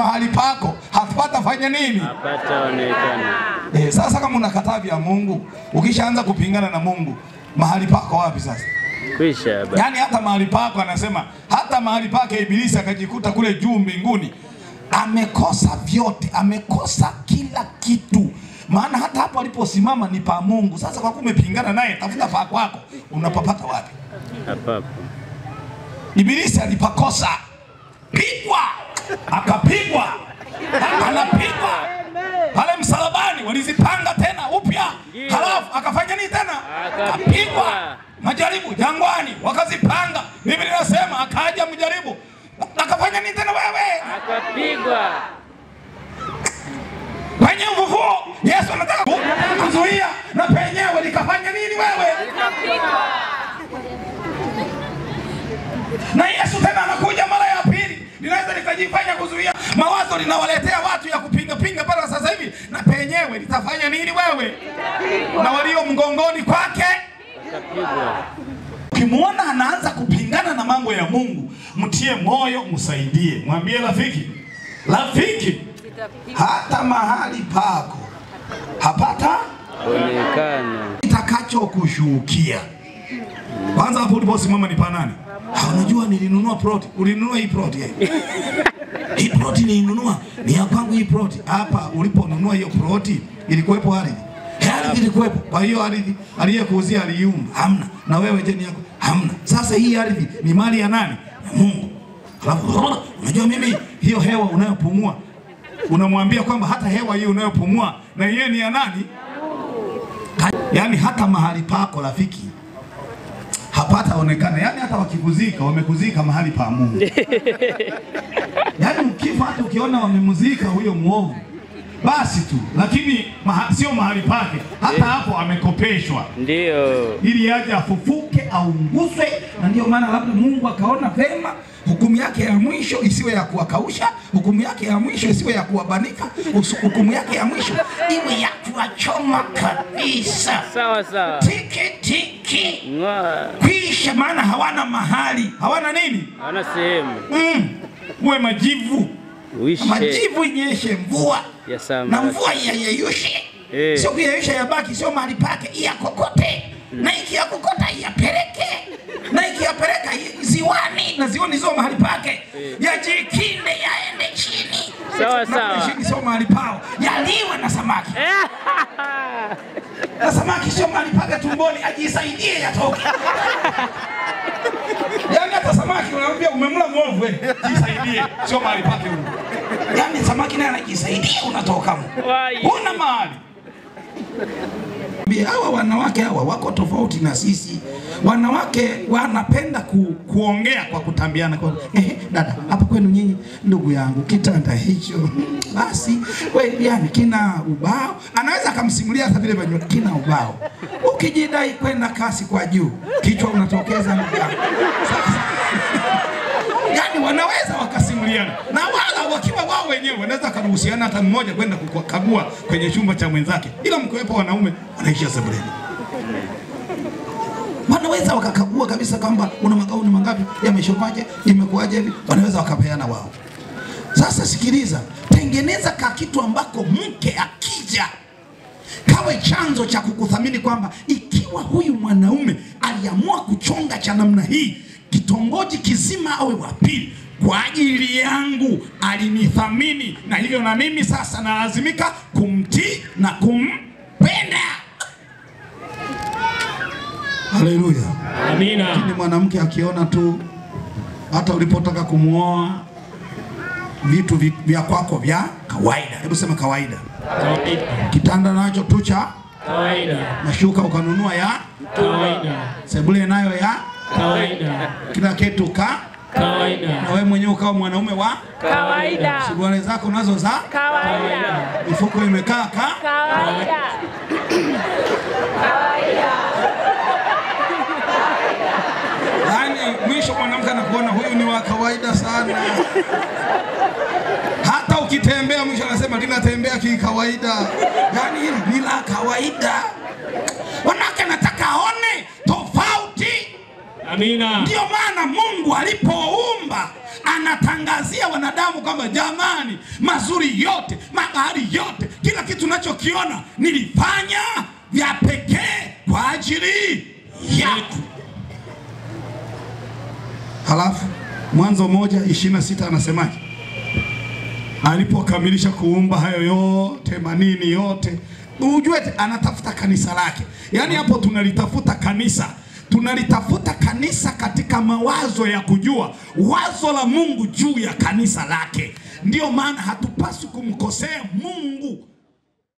mahali pako hapata fanya nini? Hapataonekana. Eh, sasa kama unakataa vya Mungu, ukishaanza kupingana na Mungu, mahali pako wapi sasa? Kwisha baba. Yaani hata mahali pako anasema, hata mahali pake Ibilisi akajikuta kule juu mbinguni, amekosa vyote, amekosa kila kitu. Maana hata hapo aliposimama ni pa Mungu. Sasa kwa kuwa umepingana naye, tafuta pa kwako, unapapata wapi? Hapapo. Ibilisi alipakosa, pigwa, akapigwa, anapigwa pale msalabani, walizipanga tena upya, halafu akafanya nini tena? Akapigwa. Majaribu jangwani, wakazipanga. Biblia inasema akaja mjaribu, akafanya nini tena? Wewe Akapigwa. kwenye ufufuo, Yesu anataka ku- kuzuia na penyewe likafanya nini? Wewe na Yesu tena anakuja mara ya pili, linaweza likajifanya kuzuia mawazo, linawaletea watu ya kupinga pinga pale sasa hivi, na penyewe litafanya nini? Wewe na walio mgongoni kwake Akapigwa. Ukimwona anaanza kupingana na mambo ya Mungu, mtie moyo, msaidie, mwambie rafiki, rafiki, hata mahali pako hapata Onekana. itakachokushukia. Kwanza hapo uliposimama ni panani? Ha, unajua nilinunua plot. Ulinunua hii plot eh? Hii plot nilinunua ni ya kwangu hii plot. Hapa uliponunua hiyo plot ilikuwepo ardhi. Eh, Ardhi ilikuwepo. Kwa hiyo ardhi aliyekuuzia aliumba. Hamna. Na wewe je ni yako? Hamna. Sasa hii ardhi ni mali ya nani? Ya Mungu. Alafu unajua mimi hiyo hewa unayopumua unamwambia kwamba hata hewa hiyo unayopumua na yeye ni ya nani? Yaani hata mahali pako rafiki hapata onekana, yaani hata wakikuzika wamekuzika mahali pa Mungu. Yaani ukifa hata ukiona wamemuzika huyo mwovu basi tu, lakini maha, sio mahali pake. Hata hapo amekopeshwa Ndiyo. ili aje afufuke aunguswe, na ndio maana labda Mungu akaona vema hukumu yake ya mwisho isiwe ya kuwakausha, hukumu yake ya mwisho isiwe ya kuwabanika, usu- hukumu yake ya mwisho iwe ya kuwachoma kabisa, Sawa sawa. tiki tiki, Ng'oa. kwisha, maana hawana mahali, hawana nini, Hana sehemu. mm, uwe majivu Uishe. majivu inyeshe mvua Ya na samba. mvua iyayeyushe Eh. sio kuyeyusha yabaki, sio mahali pake, iyakokote na ikiyakokota iyapeleke na ikiyapeleka i- ziwani na ziwani sio mahali pake, yajikinde yaende chini. Sawa, Na sawa. kule chini sio mahali pao, yaliwe na samaki na samaki sio mahali pake tumboni, ajisaidie yatoke. Yaani hata samaki unamwambia umemla mwovu, eh, jisaidie, sio mahali pake huko. Yaani samaki naye anajisaidia, unatoka mo. Wai. Huna mahali. Bi- Hawa wanawake hawa wako tofauti na sisi. Wanawake wanapenda ku, kuongea kwa kutambiana kwa eh, dada hapa kwenu nyinyi, ndugu yangu, kitanda hicho basi we, yani kina ubao. Anaweza akamsimulia hata vile venye kina ubao. Ukijidai kwenda kasi kwa juu, kichwa unatokeza ndugu yangu. Sasa yani wanaweza wakasimuliana na wala wakiwa wao wenyewe wanaweza wakaruhusiana hata mmoja kwenda kukagua kwenye chumba cha mwenzake, ila mkiwepo wanaume wanaishia sebuleni. Wanaweza wakakagua kabisa kwamba una magauni mangapi, yameshopaje, imekuwaje hivi, wanaweza wakapeana wao. Sasa sikiliza, tengeneza ka kitu ambako mke akija kawe chanzo cha kukuthamini kwamba ikiwa huyu mwanaume aliamua kuchonga cha namna hii, kitongoji kizima awe wa pili kwa ajili yangu, alinithamini na hivyo na mimi sasa nalazimika kumtii na kumpenda. Haleluya! Amina. Lakini mwanamke akiona tu hata ulipotaka kumwoa vitu vi- vya kwako vya kawaida, hebu sema kawaida, Kawaida. kitanda nacho tu cha Kawaida. mashuka ukanunua ya Kawaida. sebule nayo ya Kawaida. kila kitu ka Kawaida. na wewe mwenyewe ukawa mwanaume wa Kawaida. suruali zako nazo za Kawaida. mifuko imekaa ka Kawaida. yaani mwisho mwanamke anakuona huyu ni wa kawaida sana hata ukitembea mwisho anasema linatembea kikawaida yaani hili ni la kawaida wanawake anataka aone tofauti Amina. Ndiyo maana Mungu alipoumba anatangazia wanadamu kwamba jamani, mazuri yote, magari yote, kila kitu nachokiona nilifanya vya pekee kwa ajili yako. Halafu Mwanzo moja ishirini na sita anasemaje? Alipokamilisha kuumba hayo yote manini yote, ujue anatafuta kanisa lake. Yaani hapo tunalitafuta kanisa, tunalitafuta kanisa katika mawazo ya kujua wazo la Mungu juu ya kanisa lake. Ndiyo maana hatupaswi kumkosea Mungu